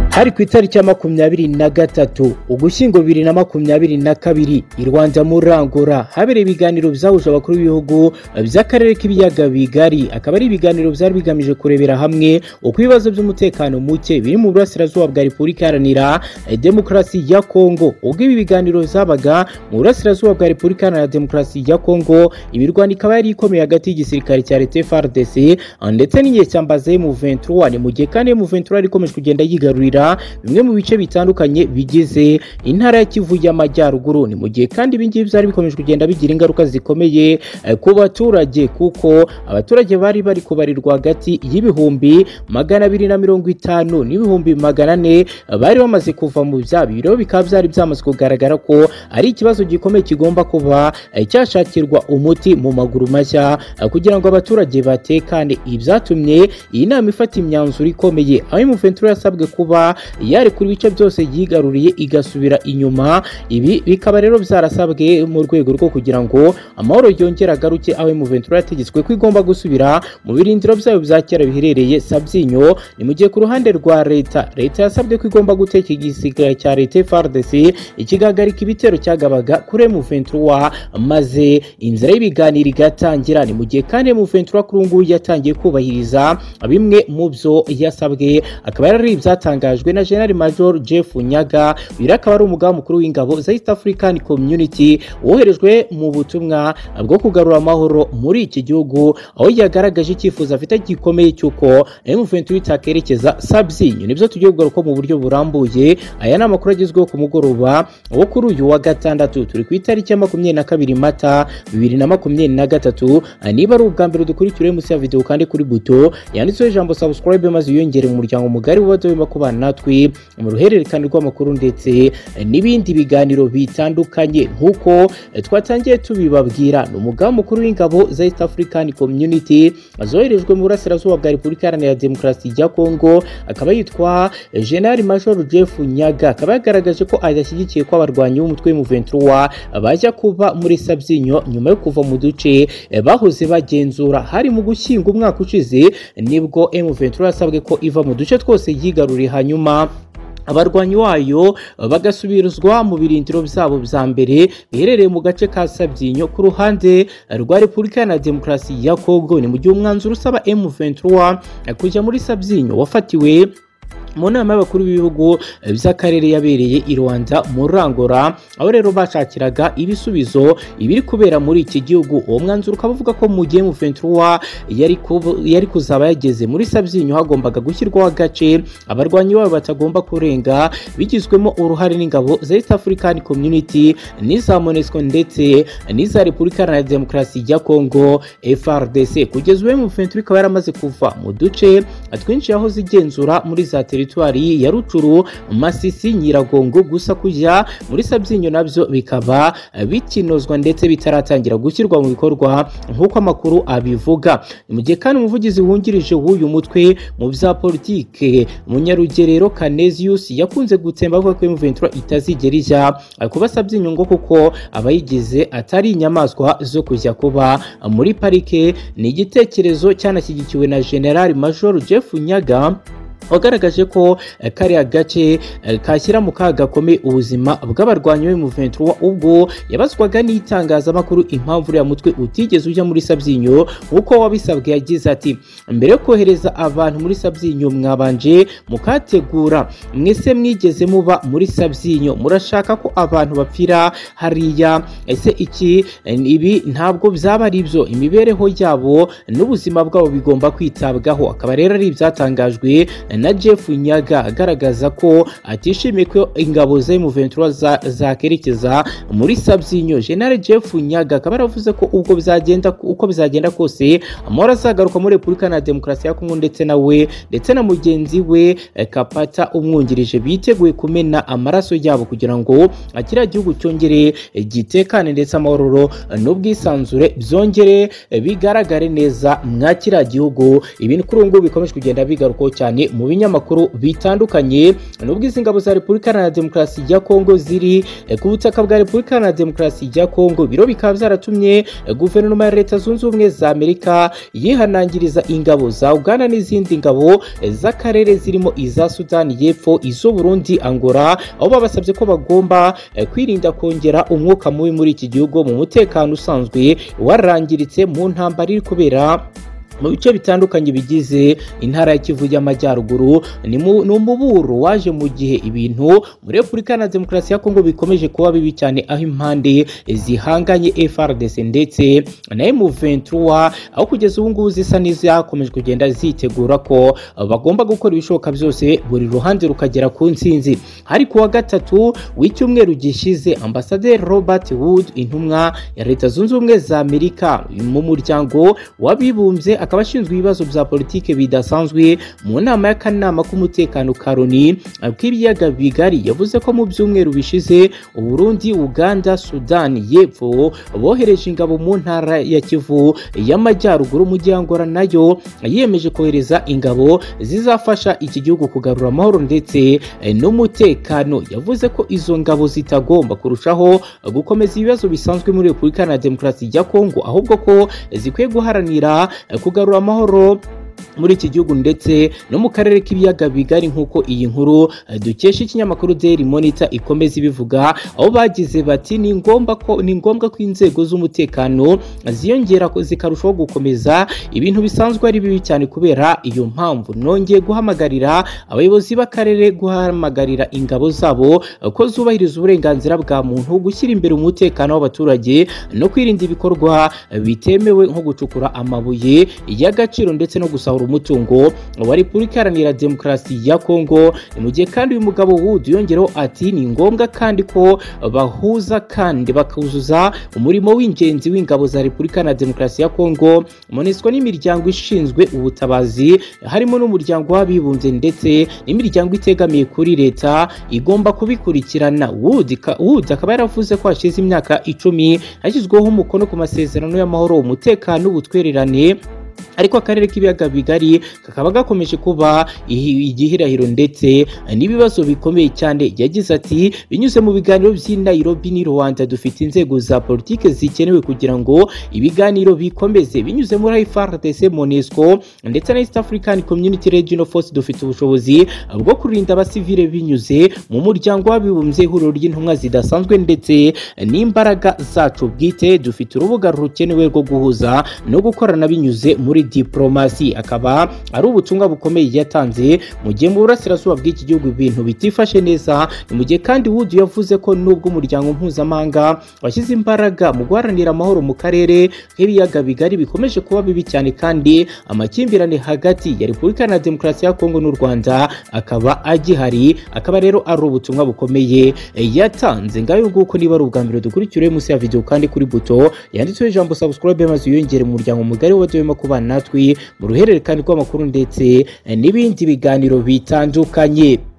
hari ku itariki ya makumyabiri na gatatu ugushyingo bibiri na makumyabiri na kabiri i rwanda murangura habereye ibiganiro byahuje abakuru b'ibihugu by'akarere k'ibiyaga bigari akaba ari ibiganiro byari bigamije kurebera hamwe uko ibibazo by'umutekano muke biri mu burasirazuba bwa repubulika iharanira demokarasi ya kongo ubwo ibi biganiro byabaga mu burasirazuba bwa repubulika iharanira demokarasi ya kongo imirwano ikaba yari ikomeye hagati y'igisirikare cya leta frdc ndetse n'igihe cya mbaze mu 23 ni mu gihe kandi mu 23 yari ikomeje kugenda yigarurira bimwe mu bice bitandukanye bigize intara ya kivu y'amajyaruguru ni mu gihe kandi ibingibi byari bikomeje kugenda bigira ingaruka zikomeye eh, ku baturage kuko abaturage bari bari kubarirwa hagati y'ibihumbi magana abiri na mirongo itanu n'ibihumbi magana ane bari bamaze kuva mu byabo ibi rero bikaba byari byamaze kugaragara ko ari ikibazo gikomeye kigomba kuba eh, cyashakirwa umuti mu maguru mashya eh, kugira ngo abaturage batekane ibyatumye iyi nama ifata imyanzuro ikomeye aho imuventura yasabwe kuba yarekura ibice byose yigaruriye igasubira inyuma ibi bikaba rero byarasabwe mu rwego rwo kugira ngo amahoro yongere agaruke aho imuventura yategetswe ko igomba gusubira mu birindiro byayo bya kera biherereye sabyinyo ni mu gihe ku ruhande rwa leta leta yasabwe ko igomba guteka igisirikare cya leta FARDC ikigagarika ibitero cyagabaga kuri M23 maze inzira y'ibiganiro igatangira ni mu gihe kandi M23 kuri ubu ngubu yatangiye kubahiriza bimwe mu byo yasabwe akaba yari ibyatangajwe na General Major Jeff Nyaga uyu akaba ari umugaba mukuru w'ingabo za East African Community woherejwe mu butumwa bwo kugarura amahoro muri iki gihugu aho yagaragaje icyifuzo afite gikomeye cy'uko M23 itakerekeza Sabyinyo nibyo tugiye kugaruka mu buryo burambuye aya ni amakuru agezweho ku mugoroba wo kuri uyu wa gatandatu turi ku itariki ya makumyabiri na kabiri mata bibiri na makumyabiri na gatatu niba ari ubwa mbere dukurikira munsi ya video kandi kuri buto yanditseho ijambo subscribe maze wiyongere mu muryango mugari w'abadobima kubana natwe mu ruhererekane rw'amakuru ndetse n'ibindi biganiro bitandukanye nk'uko twatangiye tubibabwira ni umugaba mukuru w'ingabo za East African Community zoherejwe mu burasirazuba bwa Repubulika Iharanira Demokarasi ya Kongo akaba yitwa General Major Jeff Nyaga akaba yagaragaje ko adashyigikiye ko abarwanyi b'umutwe M23 bajya kuba muri Sabyinyo nyuma yo kuva mu duce bahoze bagenzura hari mu gushyinga umwaka ushize nibwo M23 yasabwe ko iva mu duce twose yigaruriye hanyuma abarwanyi wayo bagasubirizwa mu birindiro byabo bya mbere biherereye mu gace ka Sabyinyo ku ruhande rwa Repubulika na Demokarasi ya Kongo ni mu gihe umwanzuro usaba M23 kujya muri Sabyinyo wafatiwe mu nama y'abakuru b'ibihugu by'akarere yabereye i Rwanda mu Rangora aho rero bashakiraga ibisubizo ibiri kubera muri iki gihugu uwo mwanzuro ukaba uvuga ko mu gihe M23 yari, yari kuzaba yageze muri Sabyinyo hagombaga gushyirwaho agace abarwanyi babo batagomba kurenga bigizwemo uruhare n'ingabo za East African Community n'iza MONUSCO ndetse n'iza Repubulika Iharanira Demokarasi ya Kongo FARDC kugeza ubu M23 ikaba yaramaze kuva mu duce twinshi aho zigenzura muri za teritwari ya Rucuru Masisi Nyiragongo gusa kujya muri Sabyinyo nabyo bikaba bikinozwa ndetse bitaratangira gushyirwa mu bikorwa nk'uko amakuru abivuga mu gihe kandi umuvugizi wungirije w'uyu mutwe mu bya politike Munyarugerero Canesius yakunze gutsemba avuga ko M23 itazigera ijya kuba Sabyinyo ngo kuko abayigize atari inyamaswa zo kujya kuba muri parike ni igitekerezo cyanashyigikiwe na General Major Jeff Nyaga wagaragaje ko kariya gace kashyira mu kaga gakomeye ubuzima bw'abarwanyi be mu 23 ubwo yabazwaga n'itangazamakuru impamvu uriya mutwe utigeze ujya muri Sabyinyo nk'uko wabisabwe yagize ati mbere yo kohereza abantu muri Sabyinyo mwabanje mukategura mwese mwigeze muba muri Sabyinyo murashaka ko abantu bapfira hariya ese iki ibi ntabwo byaba ari byo imibereho yabo n'ubuzima bwabo bigomba kwitabwaho akaba rero ari ibyatangajwe na Jeff Nyaga agaragaza ko atishimiye ko ingabo za M23 zakerekeza muri Sabyinyo General Jeff Nyaga akaba yaravuze ko ubwo bizagenda uko bizagenda kose amahoro azagaruka muri Repubulika na Demokarasi ya Kongo ndetse na we ndetse na mugenzi we Kapata umwungirije biteguye kumena amaraso yabo kugira ngo akira gihugu cyongere gitekane ndetse amahoro n'ubwisanzure byongere bigaragare neza mwa kiriya gihugu ibintu kuri ubu ngubu bikomeje kugenda bigarukaho cyane mu mu binyamakuru bitandukanye n'ubwo izi ngabo za Repubulika Iharanira Demokarasi ya Kongo ziri eh, ku butaka bwa Repubulika Iharanira Demokarasi ya Kongo biro bikaba byaratumye eh, guverinoma ya Leta Zunze Ubumwe za Amerika yihanangiriza ingabo za Uganda n'izindi ngabo eh, z'akarere zirimo iza Sudani y'Epfo iz'u Burundi Angola aho babasabye ko bagomba eh, kwirinda kongera umwuka mubi muri iki gihugu mu mutekano usanzwe warangiritse mu ntambara iri kubera mu bice bitandukanye bigize intara ya Kivu y'Amajyaruguru ni mu- ni umuburo waje mu gihe ibintu muri Repubulika Iharanira Demokarasi ya Kongo bikomeje kuba bibi cyane aho impande zihanganye FRDC ndetse na M23 aho kugeza ubu ngubu zisa n'izakomeje kugenda zitegura ko eh, bagomba gukora ibishoboka byose buri ruhande rukagera ku nsinzi hari kuwa gatatu w'icyumweru gishize ambasaderi robert wood intumwa ya leta zunze ubumwe za amerika mu muryango w'abibumbye akaba ashinzwe ibibazo bya politike bidasanzwe mu nama y'akanama k'umutekano karoni k'ibiyaga bigari yavuze ko mu byumweru bishize uburundi uganda sudani y'epfo bohereje ingabo mu ntara ya kivu y'amajyaruguru mu gihe angora nayo yiyemeje kohereza ingabo zizafasha iki gihugu kugarura amahoro ndetse eh, n'umutekano yavuze ko izo ngabo zitagomba kurushaho eh, gukomeza ibibazo bisanzwe muri repubulika Iharanira demokarasi ya kongo ahubwo ko eh, zikwiye guharanira eh, kugarura amahoro muri iki gihugu ndetse no mu karere k'ibiyaga bigari nk'uko iyi nkuru eh, dukesha ikinyamakuru Daily Monitor ikomeza ibivuga aho bagize bati ni ngombwa ko ni ngombwa ko inzego z'umutekano ziyongera ko zikarushaho gukomeza ibintu bisanzwe ari bibi cyane kubera iyo mpamvu nongeye guhamagarira abayobozi b'akarere guhamagarira ingabo zabo eh, ko zubahiriza uburenganzira bwa muntu gushyira imbere umutekano w'abaturage no kwirinda ibikorwa eh, bitemewe nko gucukura amabuye y'agaciro ndetse no gusahura umutungo wa Repubulika Iharanira Demokarasi ya Kongo mu gihe kandi uyu mugabo Wood yongereho ati ni ngombwa kandi ko bahuza kandi bakuzuza umurimo w'ingenzi w'ingabo za Repubulika Iharanira Demokarasi ya Kongo MONUSCO n'imiryango ishinzwe ubutabazi harimo n'umuryango w'abibumbye ndetse n'imiryango itegamiye kuri leta igomba kubikurikirana Wood ka- Wood akaba yaravuze ko hashize imyaka icumi hashyizweho umukono ku masezerano y'amahoro umutekano ubutwererane ariko akarere k'ibiyaga bigari kakaba gakomeje kuba ihi- igihirahiro ndetse n'ibibazo bikomeye cyane yagize ati binyuze mu biganiro by'i Nairobi n'i Rwanda dufite inzego za politike zikenewe kugira ngo ibiganiro bikomeze binyuze muri FARDC MONUSCO ndetse na East African Community Regional Force dufite ubushobozi bwo kurinda abasivile binyuze mu muryango w'abibumbye ihuriro ry'intumwa zidasanzwe ndetse n'imbaraga zacu bwite dufite urubuga rukenewe rwo guhuza no gukorana binyuze muri diplomasi akaba ari ubutumwa bukomeye yatanze mu gihe mu burasirazuba bw'iki gihugu ibintu bitifashe neza ni mu gihe kandi Wood yavuze ko nubwo umuryango mpuzamahanga washyize imbaraga mu guharanira amahoro mu karere k'ibiyaga bigari bikomeje kuba bibi cyane kandi amakimbirane hagati ya Repubulika na Demokarasi ya Kongo n'u Rwanda akaba agihari akaba rero ari ubutumwa bukomeye eh, yatanze ngayo nguko niba ari ubwa mbere dukurikiriye munsi ya video kandi kuri buto yanditseho ijambo subscribe maze wiyongere mu muryango mugari w'abadahwema kubana natwe mu ruhererekane rw'amakuru ndetse eh, n'ibindi biganiro bitandukanye